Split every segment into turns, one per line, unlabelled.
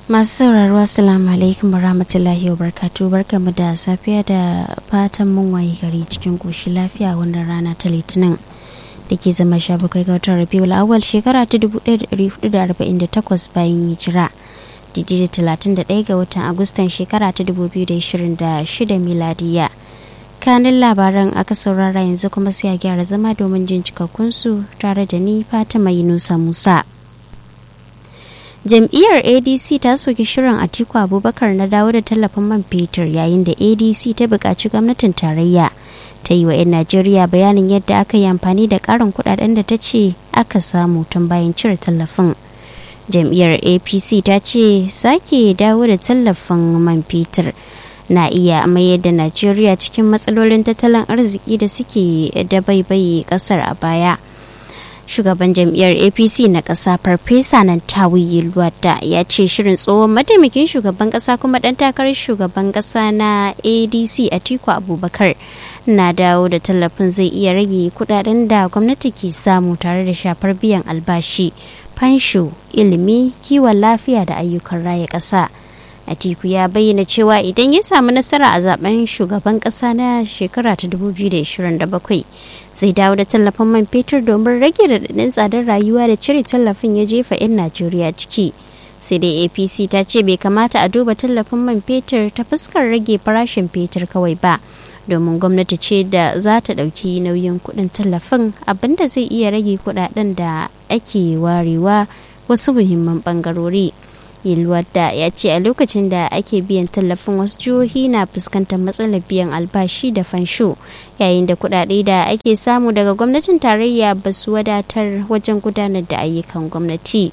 masu sauraro assalamu alaikum warahmatullahi wabarakatuh barkamu da safiya da fatan mun waye gari cikin koshi lafiya wannan rana ta litinin da ke zama sha bakwai ga watan rabiul awal shekara ta 1448 bayan hijira didi da 31 ga watan agustan shekara ta 2026 miladiya kanin labaran aka saurara yanzu kuma sai a gyara zama domin jin cikakkunsu tare da ni fatima yunusa musa jam'iyyar adc ta soki shirin atiku abubakar na dawo da tallafin man fetur yayin da adc ta buƙaci gwamnatin tarayya ta yi wa 'yan najeriya bayanin yadda aka yi amfani da ƙarin kudaden da ta ce aka samu tun bayan cire tallafin jam'iyyar apc ta ce sake dawo da tallafin man fetur na iya mayar da najeriya cikin matsalolin tattalin arziki da suke dabaibaye kasar a baya shugaban jam'iyyar apc na ƙasa farfesa nan tawiyi luwada ya ce shirin tsohon mataimakin shugaban ƙasa kuma ɗan takarar shugaban ƙasa na adc atiku abubakar na dawo da tallafin zai iya rage kudaden da gwamnati ke samu tare da shafar biyan albashi fansho ilimi kiwon lafiya da ayyukan raya ƙasa atiku ya bayyana cewa idan ya samu nasara a zaben shugaban ƙasa na shekara ta 2027 zai dawo da tallafin man fetur domin rage raɗaɗin tsadar rayuwa da cire tallafin ya jefa 'yan najeriya ciki sai dai apc ta ce bai kamata a duba tallafin man fetur ta fuskar rage farashin fetur kawai ba domin gwamnati ce da za ta ɗauki nauyin kuɗin tallafin abinda zai iya rage kuɗaɗen da ake warewa wasu muhimman ɓangarori yilwadda ya ce a lokacin da ake biyan tallafin wasu jihohi na fuskantar matsalar biyan albashi da fansho yayin da kuɗaɗe da ake samu daga gwamnatin tarayya ba su wadatar wajen gudanar da ayyukan gwamnati.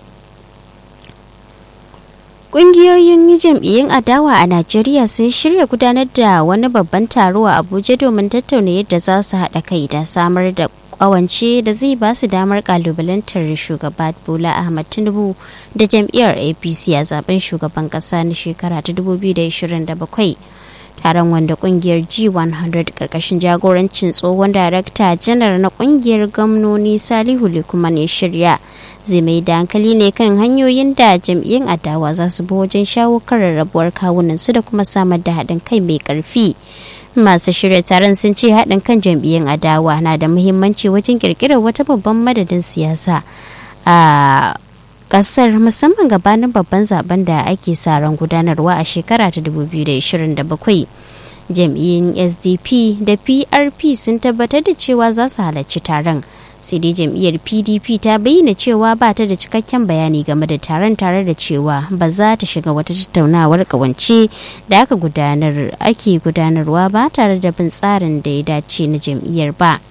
Ƙungiyoyin jam'iyyun adawa a Najeriya sun shirya gudanar da wani babban taro a Abuja domin tattauna yadda za su haɗa kai da samar da kwawance da zai ba su damar kalubalantar shugaba Bola Ahmad Tinubu da jam'iyyar APC a zaben shugaban ƙasa na shekara ta 2027. Taron wanda kungiyar G100 karkashin jagorancin tsohon darakta janar na kungiyar gwamnoni Salihu Likuman ya shirya. zai mai da hankali ne kan hanyoyin da jam'iyyun adawa za su bi wajen shawo kan rarrabuwar kawunan su da kuma samar da haɗin kai mai ƙarfi masu shirya taron sun ce haɗin kan jam'iyyun adawa na da muhimmanci wajen ƙirƙirar wata babban madadin siyasa a ƙasar musamman gabanin babban zaben da ake sa ran gudanarwa a shekara ta 2027 jam'iyyun sdp da prp sun tabbatar da cewa za su halarci taron sai dai jam'iyyar pdp ta bayyana cewa ba ta da cikakken bayani game da taron tare da cewa ba za ta shiga wata tattaunawar kawance da aka gudanar ake gudanarwa ba tare da bin tsarin da ya dace na jam'iyyar ba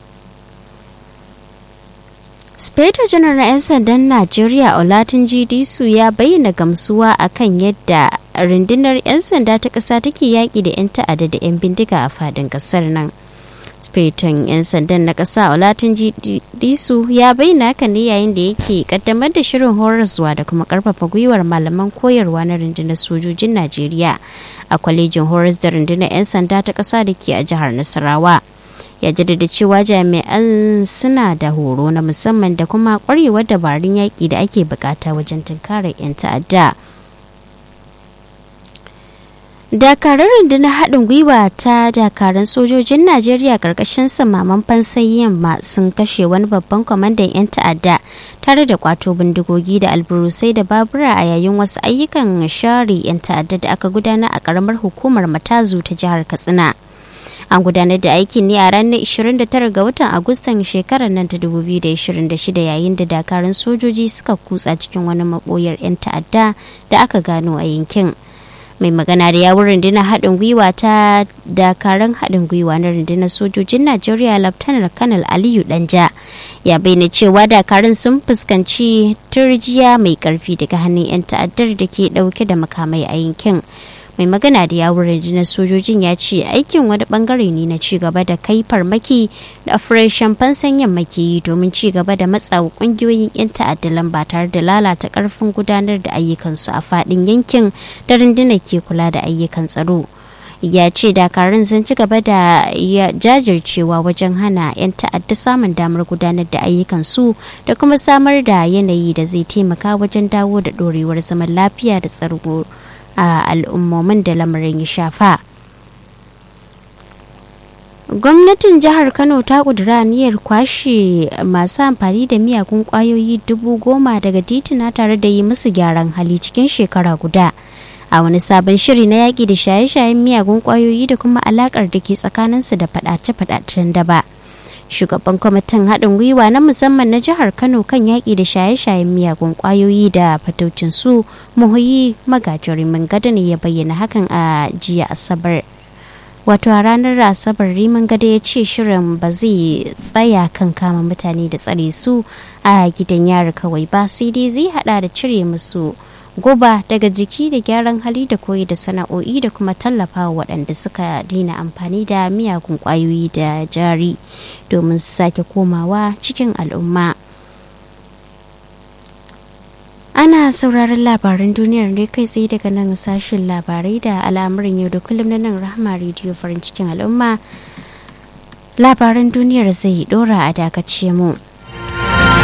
Speto janar na 'yan sandan Najeriya Olatin Disu ya bayyana gamsuwa akan yadda rundunar 'yan sanda ta ƙasa take yaƙi da 'yan ta'adda da 'yan bindiga a fadin ƙasar nan. speton 'yan sandan na ƙasa olatin disu ya bayyana haka ne yayin da yake kaddamar da shirin horaswa da kuma karfafa gwiwar malaman koyarwa na rundunar sojojin najeriya a kwalejin horas da rundunar 'yan sanda ta ƙasa da ke a jihar nasarawa ya jaddada cewa jami'an suna da horo na musamman da kuma kwarewar dabarun yaƙi da ake bukata wajen tunkarar 'yan ta'adda. dakarar rundunar haɗin gwiwa ta dakaran sojojin najeriya ƙarƙashin samaman fansayi yamma sun kashe wani babban kwamandan 'yan ta'adda tare da kwato bindigogi da alburusai da babura a yayin wasu ayyukan share 'yan ta'adda da aka gudanar a ƙaramar hukumar matazu ta jihar katsina an gudanar da aikin ne a ranar 29 ga watan agustan shekarar nan ta 2026 yayin da dakarun sojoji suka kutsa cikin wani maɓoyar 'yan ta'adda da aka gano a yankin mai magana da yawun rundunar haɗin gwiwa ta dakaran haɗin gwiwa na rundunar sojojin najeriya laftanar kanal aliyu danja ya bayyana cewa dakarun sun fuskanci turjiya mai ƙarfi daga hannun 'yan ta'addar da ke ɗauke da makamai a yankin mai magana da yawun rundunar sojojin ya ce aikin wani bangare ne na cigaba da kai farmaki da operation fansan yamma ke yi domin cigaba da matsawa kungiyoyin 'yan ta'adda lamba tare da lalata karfin gudanar da ayyukansu a fadin yankin da rundunar ke kula da ayyukan tsaro ya ce dakarun sun ci gaba da jajircewa wajen hana 'yan ta'adda samun damar gudanar da ayyukansu da kuma samar da yanayi da zai taimaka wajen dawo da ɗorewar zaman lafiya da tsaro a al'ummomin da lamarin ya shafa. gwamnatin jihar kano ta kudura niyyar kwashe masu amfani da miyagun kwayoyi dubu goma daga titina tare da yi musu gyaran hali cikin shekara guda a wani sabon shiri na yaƙi da shaye-shayen miyagun kwayoyi da kuma alakar da ke tsakaninsu da faɗace-faɗacen daba shugaban kwamitin haɗin gwiwa na musamman na jihar kano kan yaƙi da shaye-shayen miyagun kwayoyi da fatocin su muhuyi magajirimin gada ne ya bayyana hakan a jiya asabar wato a ranar asabar riman gada ya ce shirin ba zai tsaya kan kama mutane da tsare su a gidan yari kawai ba sai dai zai hada da cire musu guba daga jiki da gyaran hali da koyi da sana'o'i da kuma tallafa waɗanda suka dina amfani da miyagun ƙwayoyi da jari domin su sake komawa cikin al'umma ana sauraron labaran duniyar ne kai tsaye daga nan sashen labarai da al'amuran yau da kullum na nan rahama rediyo farin cikin al'umma labaran duniyar zai dora a dakace mu